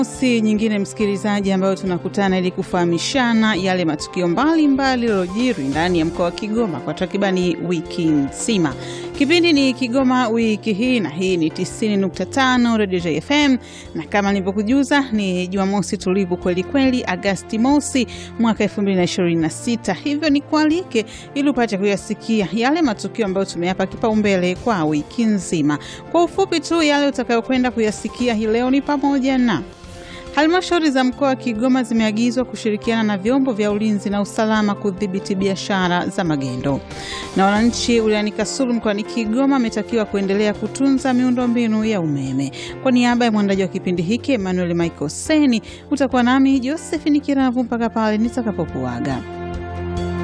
si nyingine msikilizaji, ambayo tunakutana ili kufahamishana yale matukio mbalimbali yaliyojiri ndani ya mkoa wa Kigoma kwa takribani wiki nzima. Kipindi ni Kigoma wiki hii, na hii ni 90.5 Radio JFM, na kama nilivyokujuza ni Jumamosi tulivu kweli kweli, Agasti mosi mwaka 2026. Hivyo ni kualike ili upate kuyasikia yale matukio ambayo tumeyapa kipaumbele kwa wiki nzima. Kwa ufupi tu, yale utakayokwenda kuyasikia hii leo ni pamoja na Halmashauri za mkoa wa Kigoma zimeagizwa kushirikiana na vyombo vya ulinzi na usalama kudhibiti biashara za magendo, na wananchi wilayani Kasulu mkoani Kigoma wametakiwa kuendelea kutunza miundombinu ya umeme. Kwa niaba ya mwandaji wa kipindi hiki Emmanuel Michael Seni, utakuwa nami Josephine Kiravu mpaka pale nitakapokuaga.